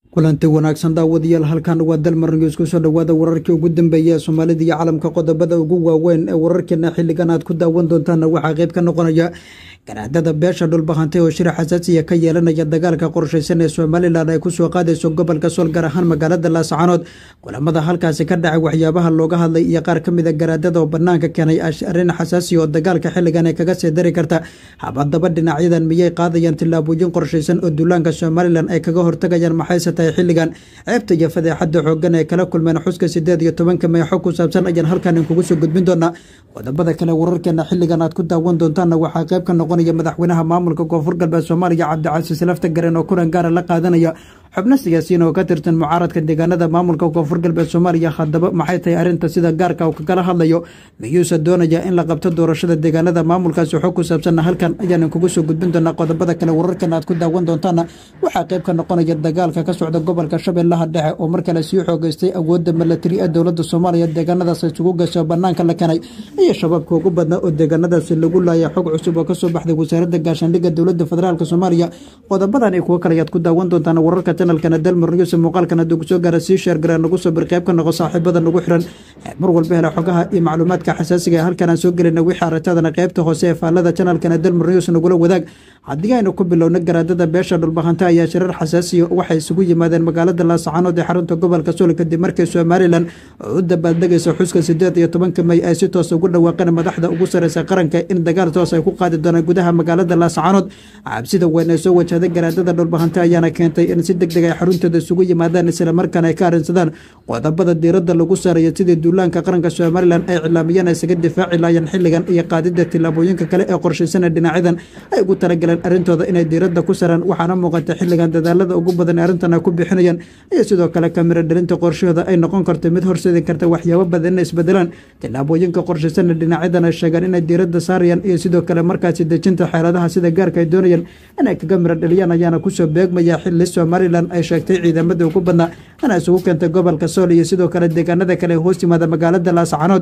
kulanti wanaagsan daawadayaal halkan waa dalmar news kusoo dhowaada wararkii ugu dambeeya ee soomaalida iyo caalamka qodobada ugu waaweyn ee wararkeena xilligan aad ku daawan doontaana waxaa qayb ka noqonaya ganaadada beesha dhulbahantay oo shir xasaasiya ka yeelanaya dagaalka qorshaysan ee somalilan ay kusoo qaadayso gobolka sool gaar ahaan magaalada laascaanood kulamada halkaasi ka dhacay waxyaabaha looga hadlay iyo qaar ka mida garaadada oo banaanka keenay arrin xasaasiya oo dagaalka xilligan ay kaga sii dari karta habadaba dhinacyadan miyay qaadayaan tillaabooyin qorshaysan oo duulaanka somalilan ay kaga hortagayaan maxayse tahay xilligan ceebta iyo fadeexada xoogan ay kala kulmeen xuska sideed iyo tobanka may xog ku saabsan ayaan halkan inkugu soo gudbin doonaa qodobada kale wararkeena xilligan aad ku daawan doontaana waxaa qayb ka noqonaya madaxweynaha maamulka koonfur galbeed soomaaliya cabdicasiis lafta garen oo kulan gaara la qaadanaya xubno siyaasiyiin oo ka tirsan mucaaradka deegaanada maamulka koonfur galbeed soomaaliya haddaba maxay tahay arrinta sida gaarka uu kagala hadlayo miyuuse doonaya in la qabto doorashada deegaanada maamulkaasi xog ku saabsanna halkan ayaan inkugu soo gudbin doonaa qodobada kale wararkan aad ku daawan doontaana waxaa qayb ka noqonaya dagaalka ka socda gobolka shabeellaha dhexe oo mar kale sii xoogeystay awoodda milatari ee dowladda soomaaliya deegaanadaas isugu gasho banaanka la keenay iyo shabaabka ugu badnaa oo deegaanadaasi lagu laaya xog cusub oo kasoo baxday wasaaradda gaashaandhigga dowladda federaalk soomaaliya qodobadan iyo kuwo kale ayaad ku daawan doontaan wararka janalkana dalmar news muuqaalkan hadduu kusoo gaara sii sheergaree nagu soo bir qayb ka noqo saaxiibada nagu xiran mar walba hela xogaha iyo macluumaadka xasaasiga ee halkan aan soo gelina wixii aragtadana qaybta hoose ee faallada janalkana dalmar news nagula wadaag haddii aynu ku bilowno garaadada beesha dhulbahanta ayaa shirar xasaasiya waxay isugu yimaadeen magaalada laascaanood ee xarunta gobolka sool kadib markii somalilan oo u dabaaldegaysa xuska sideed iyo tobanka may ay si toos ugu dhawaaqeen madaxda ugu sareysa qaranka in dagaal toos ay ku qaadi doonaan gudaha magaalada laascaanood cabsida weyn ee soo wajahday garaadada dhulbahanta ayaana keentay in si deg deg ay xaruntooda isugu yimaadaan islamarkaana ay ka arrinsadaan qodobada diiradda lagu saarayo sidii duulaanka qaranka somalilan ay cilaamiyeen isaga difaaci laayeen xilligan iyo qaadida tillaabooyinka kale ee qorshaysanee dhinacyadan ay ugu talagaleen arrintooda inay diiradda ku saraan waxaana muuqata xilligan dadaalada ugu badan ee arrintan ay ku bixinayaan iyo sidoo kale kamiro dhalinta qorshahooda ay noqon karto mid horseedi karta waxyaabo badan inay isbedelaan tillaabooyinka qorshaysanee dhinacyadan ay sheegaan inay diiradda saarayaan iyo sidoo kale markaasi dejinta xeeladaha sida gaarka ay doonayaan inay kaga miro dhaliyaan ayaana kusoo beegmaya xilli somalilan ay sheegtay ciidamada ugu badnaa inay isugu keentay gobolka sool iyo sidoo kale deegaanada kale ee hoos yimaada magaalada laascaanood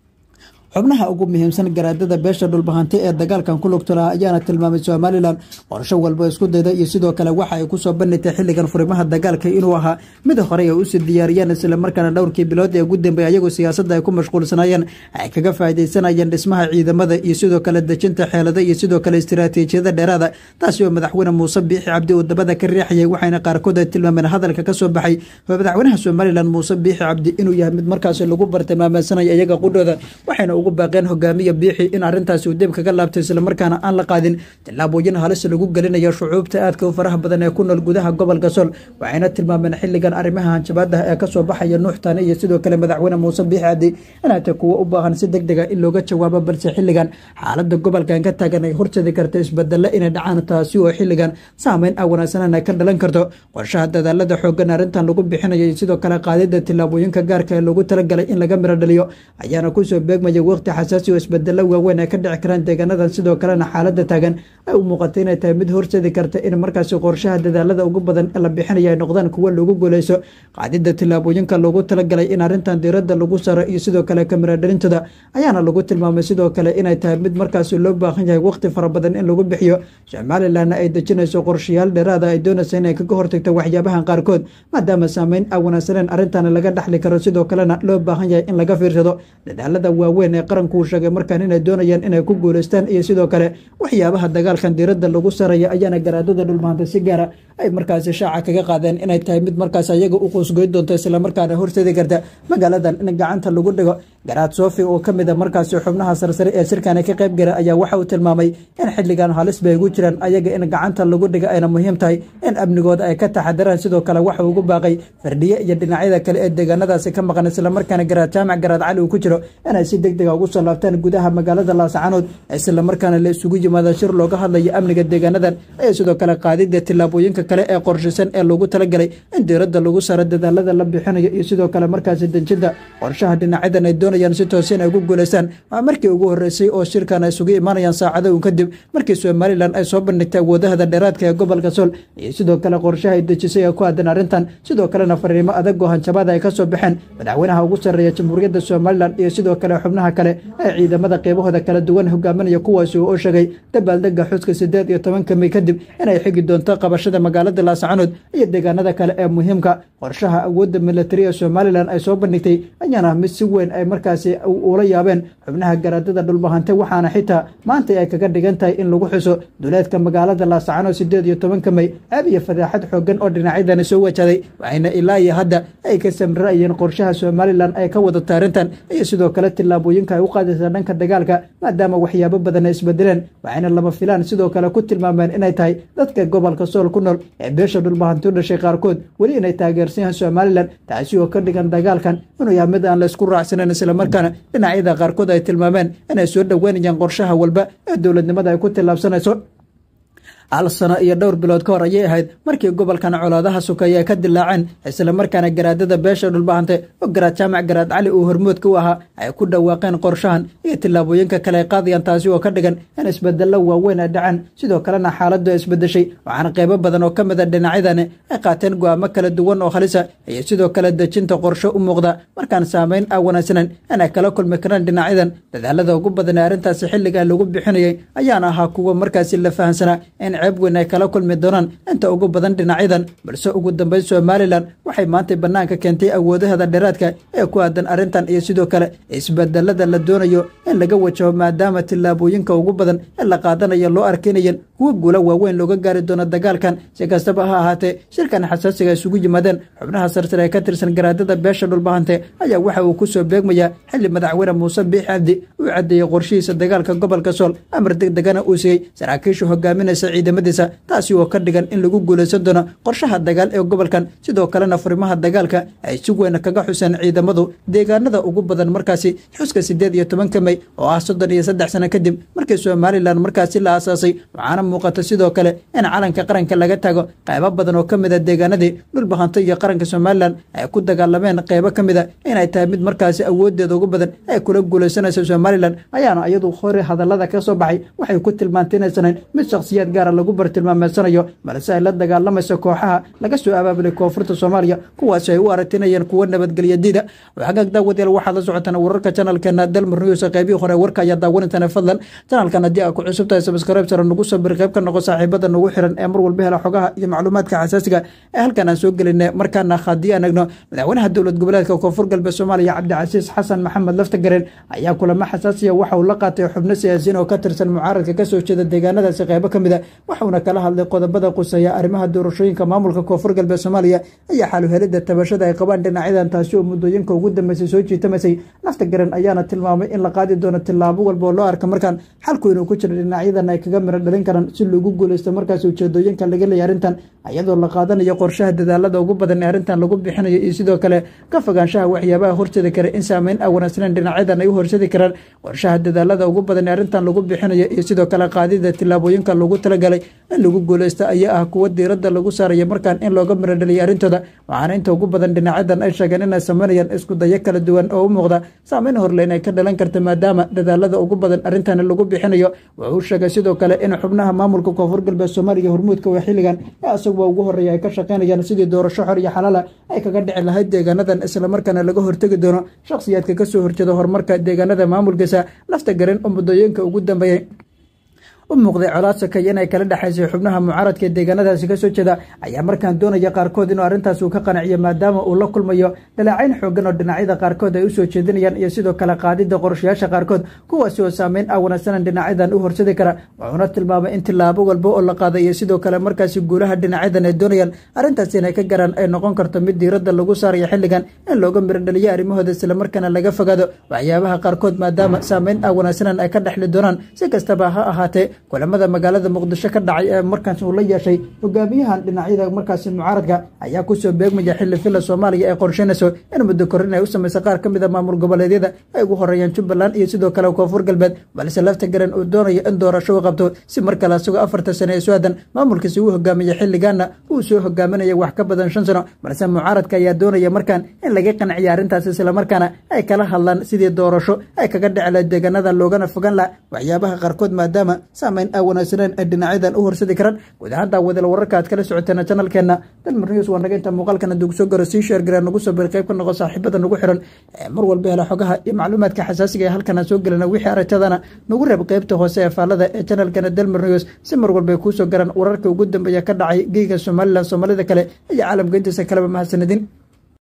xubnaha ugu muhiimsan garaadada beesha dhulbahantay ee dagaalkan ku lugto laha ayaana tilmaamay somalilan qorsho walba isku dayda iyo sidoo kale waxa ay kusoo bandhigtay xilligan furimaha dagaalka inuu ahaa mid horey ay usii diyaariyeen islamarkaana dhowrkii bilood ee ugu dambeey ayagu siyaasadda ay ku mashquulsanaayeen ay kaga faaidaysanayeen dhismaha ciidamada iyo sidoo kale dejinta xeelada iyo sidoo kale istiraatiijiyada dheeraada taasi oo madaxweyne muuse biixi cabdi uu dabada ka riixayay waxayna qaarkood ay tilmaameen hadalka kasoo baxay madaxweynaha somalilan muuse biixi cabdi inuu yahay mid markaasi lagu bartilmaameysanaya iyaga qudhooda waxayna ugu baaqeen hogaamiya biixi in arrintaasi uu dib kaga laabtay islamarkaana aan la qaadin tillaabooyin halis lagu gelinayo shucuubta aadka u faraha badan ee ku nool gudaha gobolka sool waxayna tilmaameen xilligan arrimaha hanjabaadaha ee kasoo baxaya nuuxtani iyo sidoo kale madaxweyne muuse biixi cabdi inay tay kuwo u baahan si deg dega in looga jawaabo balse xilligan xaalada gobolkan ka taagan ay horseedi karta isbedelo inay dhacaan taasi oo xilligan saameyn a wanaagsanan ay ka dhalan karto qorshaha dadaalada xoogan arrintan lagu bixinayo iyo sidoo kale qaadida tillaabooyinka gaarka ee loogu talagalay in laga miro dhaliyo ayaana kusoo beegmaya waqti xasaasi oo isbedelo waaweyn ay ka dhici karaan deegaanadan sidoo kalena xaalada taagan ay u muuqatay inay tahay mid horseedi karta in markaasi qorshaha dadaalada ugu badan la bixinaya ay noqdaan kuwo lagu guuleyso qaadida tillaabooyinka loogu talagalay in arrintan diiradda lagu saro iyo sidoo kale kamiradhalintooda ayaana lagu tilmaamay sidoo kale inay tahay mid markaasi loo baahan yahay waqti fara badan in lagu bixiyo somalilanna ay dejinayso qorshayaal dheeraada ay doonaysa inay kaga hortagto waxyaabahan qaarkood maadaama saameyn a wanaagsaneen arrintan laga dhaxli karo sidoo kalena loo baahan yahay in laga fiirsado dadaalada waaweyn ee qaranku uu sheegay markaan inay doonayaan inay ku guuleystaan iyo sidoo kale waxyaabaha dagaalkan diiradda lagu saraya ayaana garaadada dhulmaanta si gaara ay markaasi shaaca kaga qaadeen inay tahay mid markaas ayaga u qoosgoyn doonto islamarkaana horseedi karta magaaladan in gacanta lagu dhigo garaad sofi oo ka mid a markaasi xubnaha sarsare ee shirkani ka qayb gala ayaa waxa uu tilmaamay in xilligan halis bay ugu jiraan ayaga in gacanta lagu dhiga ayna muhiim tahay in amnigooda ay ka taxadaraan sidoo kale waxa ugu baaqay fardhiye iyo dhinacyada kale ee deegaanadaasi ka maqan islamarkaana garaad jaamac garaad cali uu ku jiro inay si deg dega ugu soo laabtaan gudaha magaalada laascaanood islamarkaana la isugu yimaada shir looga hadlayo amniga deegaanadan iyo sidoo kale qaadida tillaabooyinka kale ee qorshaysan ee loogu talagalay in diiradda lagu saro dadaalada la bixinayo iyo sidoo kale markaasi dejinta qorshaha dhinacyadan ay doonayaan si toos in ay ku guuleystaan waa markii ugu horeysay oo shirkan ay isugu imaanayaan saacado un kadib markii somalilan ay soo bandhigtay awoodahada dheeraadka ee gobolka sool iyo sidoo kale qorshaha ay dejisay ee ku aadan arrintan sidoo kalena fariimo adag oo hanjabaada ay ka soo baxeen madaxweynaha ugu sarreeya jamhuuriyadda somalilan iyo sidoo kale xubnaha kale ee ciidamada qeybahooda kala duwan hogaaminaya kuwaasi oo sheegay dabaaldega xuska sideed iyo tobanka may kadib inay xigi doonto qabashada magaalada laascanood iyo deegaanada kale ee muhiimka qorshaha awoodda militari ee somalilan ay soo bandhigtay ayaana mid si weyn ay markaasi ula yaabeen xubnaha garaadada dhulbahante waxaana xitaa maanta ay kaga dhigan tahay in lagu xuso duleedka magaalada laascanood sideed iyo tobanka may ceeb iyo fadaaxad xoogan oo dhinacyadani soo wajaday waxayna ilaa iyo hadda ay ka samra'ayeen qorshaha somalilan ay ka wadato arrintan iyo sidoo kale tillaabooyinka ay u qaadaysa dhanka dagaalka maadaama waxyaabo badan ay isbedeleen waxayna lama filaan sidoo kale ku tilmaameen inay tahay dadka gobolka sool ku nool ee beesha dhulbahanti u dhashay qaarkood weli inay taageersan yahaan somalilan taasi oo ka dhigan dagaalkan inuu yahay mid aan la isku raacsanayn islamarkaana dhinacyada qaarkood ay tilmaameen inay soo dhoweynayaan qorshaha walba ee dowladnimada ay ku tillaabsanayso hal sano iyo dhowr bilood ka hor ayay ahayd markii gobolkan colaadaha sukeeye ay ka dilaaceen islamarkaana garaadada beesha dhulbahante oo garaad jaamac garaad cali uu hormoodka u ahaa ay ku dhawaaqeen qorshahan iyo tillaabooyinka kale ay qaadayaan taasi oo ka dhigan in isbedello waaweyn ay dhaceen sidoo kalena xaaladdu ay isbedeshay waxaana qaybo badan oo ka mid a dhinacyadani ay qaateen go'aamo kala duwan oo halisa iyo sidoo kale dejinta qorsho u muuqda markaan saamayn aan wanaagsanan inay kala kulmi karaan dhinacyadan dadaalada ugu badan ee arrintaasi xilligan lagu bixinayay ayaana ahaa kuwa markaasi la fahansanaa in ceeb weyn ay kala kulmi doonaan inta ugu badan dhinacyadan balse ugu dambeyn somalilan waxay maanta bannaanka keentay awoodaheeda dheeraadka ee ku aadan arrintan iyo sidoo kale isbedelada la doonayo in laga wajaho maadaama tillaabooyinka ugu badan ee la qaadanayo loo arkaynayan kuwa guula waaweyn looga gaari doono dagaalkan si kastaba ha ahaatee shirkan xasaasiga isugu yimaadeen xubnaha sarsare ee ka tirsan garaadada beesha dhulbahante ayaa waxa uu ku soo beegmayaa xilli madaxweyne muuse biix cabdi uu caddeeyey qorshihiisa dagaalka gobolka sool amar deg degana uu siiyey saraakiisha hogaaminaysa ciidamadiisa taasi oo ka dhigan in lagu guulaysan doono qorshaha dagaal ee gobolkan sidoo kalena furimaha dagaalka ay si weyn kaga xuseen ciidamadu deegaanada ugu badan markaasi xuska siddeed iyo tobanka mey oo ah soddon iyo saddex sano kadib markii somalilan markaasi la aasaasay waxaana muuqata sidoo kale in calanka qaranka laga tago qaybo badan oo ka mid a deegaanadii dhulbahanto iyo qaranka somalilan ay ku dagaalameen qaybo ka mid a inay tahay mid markaasi awoodeeda ugu badan ay kula guulaysanayso somalilan ayaana iyadu hore hadallada ka soo baxay waxay ku tilmaantay inaysanan mid shakhsiyaad gaara lagu bartilmaameedsanayo balse ay la dagaalamayso kooxaha laga soo abaabulay koonfurta soomaaliya kuwaasi ay u aragtinayeen kuwo nabadgelya diida waxagaag daawadayaal waxaad la socotaan wararka janalkeena dalmar news qaybihii hore warka ayaa daawanaytaan fadlan janalkan haddii aad ku cusub tahay sabskribe sare nagu soo bir qayb ka noqo saaxiibada nagu xiran ee mar walba hela xogaha iyo macluumaadka xasaasiga ee halkan aan soo gelinay markaana haddii aan egno madaxweynaha dowlad goboleedka koonfur galbeed soomaaliya cabdicasiis xasan maxamed laftagareen ayaa kulamo xasaasiya waxa uu la qaatay xubno siyaasiyiin oo ka tirsan mucaaradka kasoo jeeda deegaanadaasi qaybo ka mid a waxauna kala hadlay qodobada quseeya arrimaha doorashooyinka maamulka koonfur galbeed soomaaliya ayaa xaluhelida tabashada ay qabaan dhinacyadan taasi oo muddooyinka ugu dambeysay soo jiitamaysay laftagaren ayaana tilmaamay in la qaadi doono tillaabo walba oo loo arka markaan xalku inuu ku jiro dhinacyadan ay kaga miro dhalin karaan si loogu guulaysto markaas ujeedooyinka laga leeyay arrintan iyadoo la qaadanayo qorshaha dadaalada ugu badan ee arrintan lagu bixinayo iyo sidoo kale ka fogaanshaha waxyaabaha horseedi kara in saameyn aan wanaagsaneyn dhinacyadan ay u horseedi karaan qorshaha dadaalada ugu badan ee arrintan lagu bixinayo iyo sidoo kale qaadida tillaabooyinka lagu talagalay in lagu guulaysto ayaa ah kuwa diiradda lagu saarayo markaan in looga miro dhaliyo arrintooda waxaana inta ugu badan dhinacyadan ay sheegeen inay sameynayaan isku dayo kala duwan oo u muuqda saameyn horle inay ka dhalan karta maadaama dadaalada ugu badan arrintan lagu bixinayo wuxuu sheegay sidoo kale in xubnaha maamulka koonfur galbeed soomaaliya hormuudka waa xilligan ee asaguba ugu horreeya ay ka shaqaynayaan sidii doorasho xor iyo xalaala ay kaga dhici lahayd deegaanadan islamarkaana laga hortegi doono shakhsiyaadka kasoo horjeeda horumarka deegaanada maamulkiisa lafta garan oo muddooyinka ugu dambeeyey u muuqday colaad sakay inay kala dhexaysay xubnaha mucaaradka ee deegaanadaasi kasoo jeeda ayaa markaan doonaya qaarkood inuu arrintaas uu ka qanciyo maadaama uu la kulmayo dhaleecayn xoogan oo dhinacyada qaarkood ay usoo jeedinayaan iyo sidoo kale qaadida qorshayaasha qaarkood kuwaasi oo saameyn ah wanaagsanan dhinacyadan u horsadi kara wuxuuna tilmaamay in tillaabo walba oo la qaaday iyo sidoo kale markaasi guulaha dhinacyadan ay doonayaan arrintaas inay ka garaan ay noqon karto mid diiradda lagu saarayo xilligan in looga mirodhaliyo arrimahooda islamarkaana laga fogaado waxyaabaha qaarkood maadaama saameyn ah wanaagsanan ay ka dhexli doonaan si kastaba ha ahaatee kulamada magaalada muqdisho ka dhacay ee markaas uu la yeeshay hogaamiyahan dhinacyada markaasi mucaaradka ayaa kusoo beegmaya xilli filla soomaaliya ay qorsheynayso in muddo korin ay u samaysa qaar ka mid a maamul goboleedyada ay ugu horeeyaan jubbaland iyo sidoo kale koonfur galbeed balse lafta garan uu doonayo in doorasho u qabto si mar kale asagoo afartan sane ee su-aadan maamulkiisi uu hogaamiya xilligaana uu soo hogaaminaya wax ka badan shan sano balse mucaaradka ayaa doonaya markaan in laga qanciya arrintaas islamarkaana ay kala hadlaan sidii doorasho ay kaga dhici lahayd deegaanadan loogana fogan laha waxyaabaha qaarkood maadaama saameyn aa wanaagsaneen ee dhinacyadan u horsadi karaan guud ahaan daawadeel wararka aad kala socoteen janalkeena dalmar news waa naga inta muuqaalkan hadduu kusoo garo sii sheergaree nagu soo bir qayb ka noqo saaxiibada nagu xiran ee mar walba hela xogaha iyo macluumaadka xasaasiga ee halkan aan soo gelina wixii aragtadana nagu reeb qaybta hoose ee faallada ee janalkeena dalmar news si mar walba ay kuusoo garan wararka ugu dambeeya ka dhacay geyga somalilan soomaalida kale iyo caalamka intiisa kaleba mahadsanidin